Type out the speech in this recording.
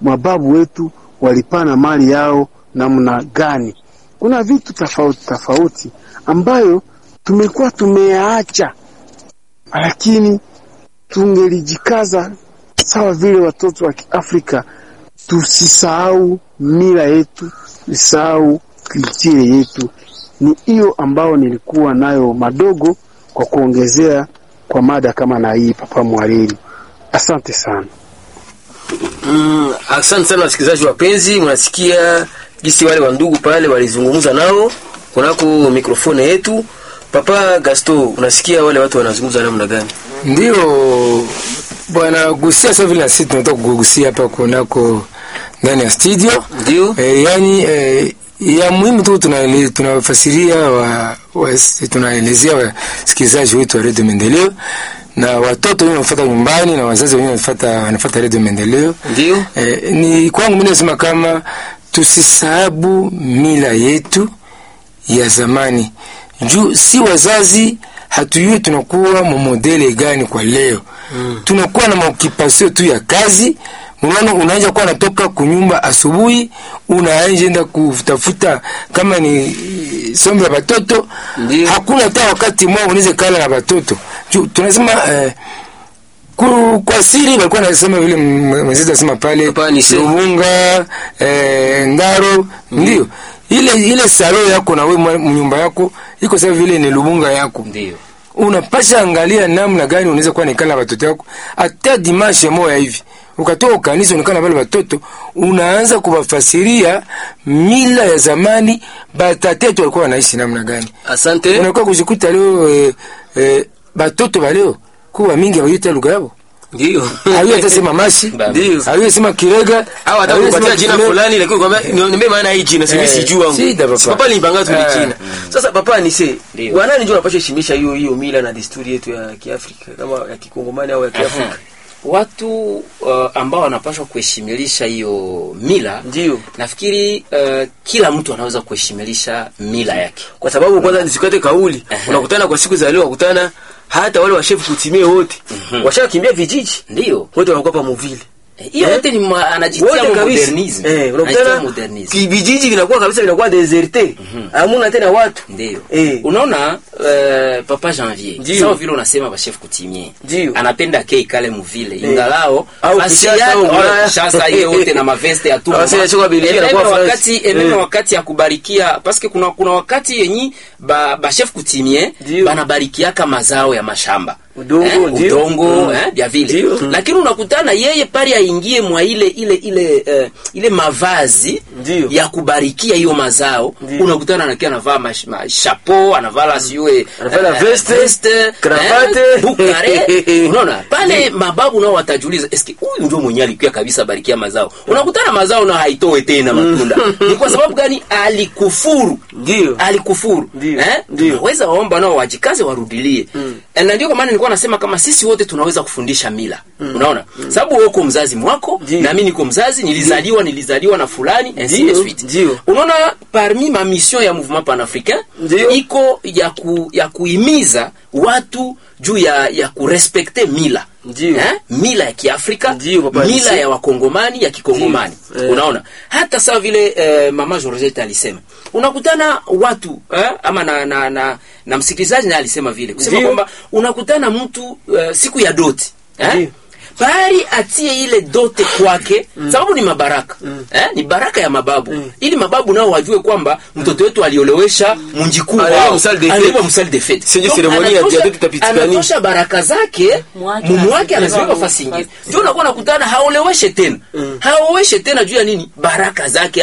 mababu wetu walipana mali yao namna gani. Kuna vitu tofauti tofauti ambayo tumekuwa tumeyaacha, lakini tungelijikaza sawa vile watoto wa Kiafrika, tusisahau mila yetu, tusisahau kulture yetu. Ni hiyo ambao nilikuwa nayo madogo kwa kuongezea kwa mada kama na hii, Papa Mwariri. Asante sana. Mm, asante sana wasikilizaji wapenzi, mnasikia jinsi wale wandugu pale walizungumza nao kunako mikrofoni yetu. Papa Gasto, unasikia wale watu wanazungumza namna gani? Ndio bwana gusia sasa vile sisi tunataka kugusia hapa kunako ndani ya studio Ndio e, yani e, ya muhimu tu tunafasiria tunafasiria wa, wa, tunaelezea wasikilizaji wetu wa redio Maendeleo na watoto wenyewe wanafuata nyumbani na wazazi wenyewe wanafuata wanafuata redio Maendeleo. ndio E, ni kwangu mimi nasema kama tusisahabu mila yetu ya zamani juu si wazazi hatujui tunakuwa mamodele gani kwa leo mm. tunakuwa na maokipasio tu ya kazi unaona unaanza kuwa natoka kunyumba asubuhi unaanza enda kutafuta kama ni somo ya batoto Ndio. hakuna hata wakati mwa unaweza kala na batoto juu tunasema eh, ku, kwa siri walikuwa nasema vile mwenzetu anasema pale Hapa ni se- Lubunga eh, Ngaro ndio ile ile salo yako na wewe nyumba yako iko sawa vile ni Lubunga yako ndio unapasha angalia namna gani unaweza kuwa nikala na watoto wako hata dimashe moya hivi ukatoka kanisa unikana pale watoto unaanza kuwafasiria mila ya zamani batatetu walikuwa wanaishi namna gani asante. unakuwa kujikuta leo eh, eh, batoto baleo kuwa mingi hawayuta lugha yao Ndio hawiyo atasema mashi Ndio. hawiyo sema kirega au hata hawiyo kupatia sema jina kifule. fulani lakini kwamba niombe maana hii jina simi Eh, sijui wangu. shida, papa. Si papa nilipanga tu ni Eh. jina. Sasa papa ni se, Ndio. wanani ndio wanapaswa heshimisha hiyo hiyo mila na desturi yetu ya Kiafrika kama ya Kikongomani au ya Kiafrika. watu uh, ambao wanapaswa kuheshimilisha hiyo mila Ndio. nafikiri uh, kila mtu anaweza kuheshimilisha mila yake Kwa sababu kwanza nisikate kauli. Unakutana kwa siku za leo wakutana hata wale washefu kutimie wote. Washakimbia vijiji. ndio Wote wanakuwa pa muvile. hiyo Eh? yote ni ma- anajitia wote mo kabisa modernism eh, anajitia unakutana modernism ki- vijiji vinakuwa kabisa vinakuwa deserte hamuna tena watu ndio Eh. unaona uh, papa janvier Ndio. sawa vile unasema bashef kutimie Ndio. anapenda ke ikale muvile ingalao Au basi Kinshasa yake- au Ulaya. wala Kinshasa hiyo wote na maveste ya tu Ah, sasa inachoka Belgique, Ememe inakuwa France. wakati ememe Eh. wakati ya kubarikia paske kuna kuna wakati yenyi ba, ba chef kutimie Ndio. banabarikiaka mazao ya mashamba Udongo, eh, ndio. udongo Mm. eh, vya vile Ndio. Mm. lakini unakutana yeye pale aingie mwa ile ile ile eh, ile mavazi Ndio. ya kubarikia hiyo mazao Ndio. unakutana anakia anavaa mash- ma- chapeau anavala siwe Anavala eh, veste, veste, cravate. eh, bukare unaona pale mababu nao watajiuliza eske huyu ndio mwenye alikuwa kabisa barikia mazao unakutana mazao na haitoe tena matunda ni kwa sababu gani alikufuru Ndio. alikufuru Ndio. eh? Ndio. tunaweza waomba nao wajikaze warudilie mm. na ndio kwa maana nilikuwa nasema kama sisi wote tunaweza kufundisha mila mm. unaona mm. sababu wewe uko mzazi mwako Ndio. na mimi niko mzazi nilizaliwa nilizaliwa na fulani ainsi de Ndio. suite Ndio. unaona parmi ma mission ya mouvement panafricain Ndio. iko ya ku, ya kuhimiza watu juu ya ya kurespekte mila Ndio. eh? mila ya kiafrika Ndio, papa mila Alise. ya wakongomani ya kikongomani Ndio. Eh. unaona hata sawa vile eh, mama Georgette alisema unakutana watu eh, ama na na, na, na msikilizaji naye alisema vile kusema Ndio. kwamba unakutana mtu eh, siku ya doti Ndio. eh? bari atie ile dote kwake sababu ni mabaraka eh? ni baraka ya mababu ili mababu nao wajue kwamba mtoto wetu aliolewesha munjikuu Alipewa wao msali de fete. alipewa msali de fete Sio Donc, seremoni ya anatosha- diabete itapitikani. anatosha baraka zake Mwake mumu wake anazibeba anaziweka fasi ingine ndio unakuwa nakutana haoleweshe tena haoleweshe tena juu ya nini baraka zake